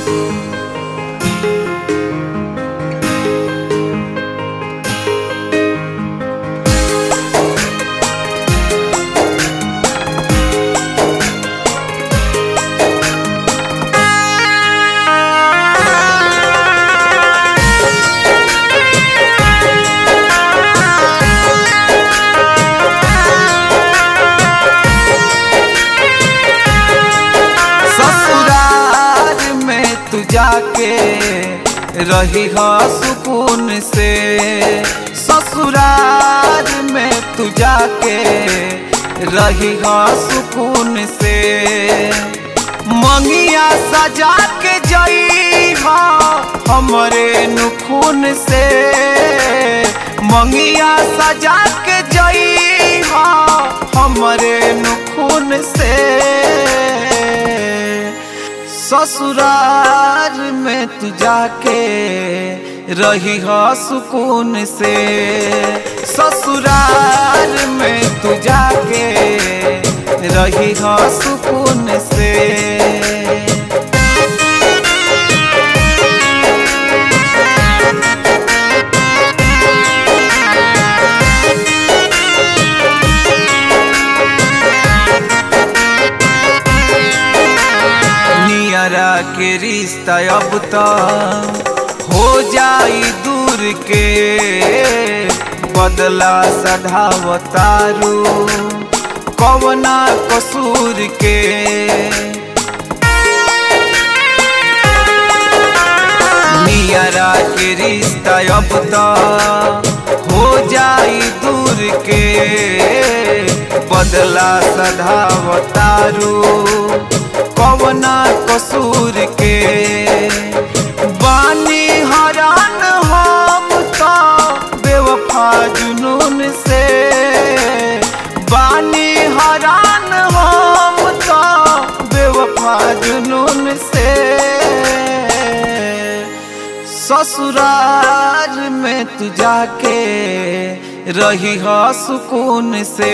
ससुराल में तू जाके रही हो सुकून से ससुराल में तू जाके रही हो सुकून से मंगिया सजा के जई हो हमरे नुखून से मंगिया सजा के जई हो हमरे नुखून से ससुराल में तू जाके रही हो सुकून से ससुराल में तू जाके रही हो सुकून से नियरा के रिश्ता अब तो हो जाई दूर के बदला सधावतारू कवना कसूर के नियरा के रिश्ता अब तो हो जाई दूर के बदला सधावतारू कवना कसूर के बानी हरान हम तो बेवफा जुनून से बानी हरान हम तो बेवफा जुनून से ससुराल में तू जाके रही हो सुकून से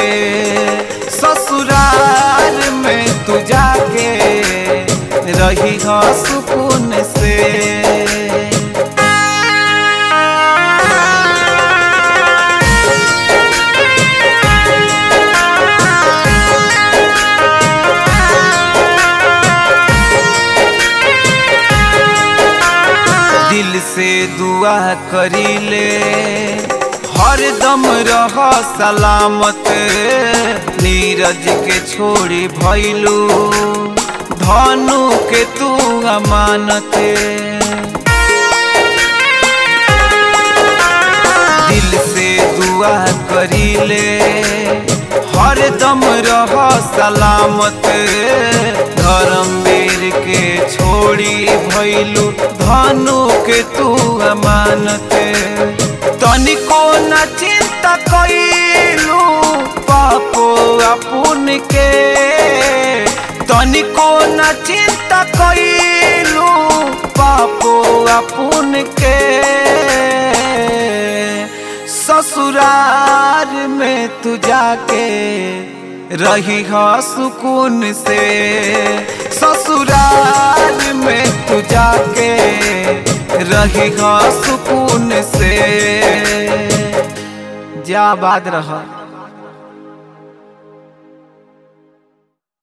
ससुराल में तू जाके रही हो सुकून से दिल से दुआ करी ले हर दम रह सलामत नीरज के छोड़ी भैलू धनु के तू अमानत दिल से दुआ करी ले हर दम रह सलामत धर्मवीर के छोड़ी भैलू धनु के तू अमानत तनिको न चिंता कैलू पापो अपुन के तनिको न चिंता कैलू पापो अपुन के ससुराल में तू जाके रही हो सुकून से ससुराल में तू जाके रही हो सुकून से जा बाद रहा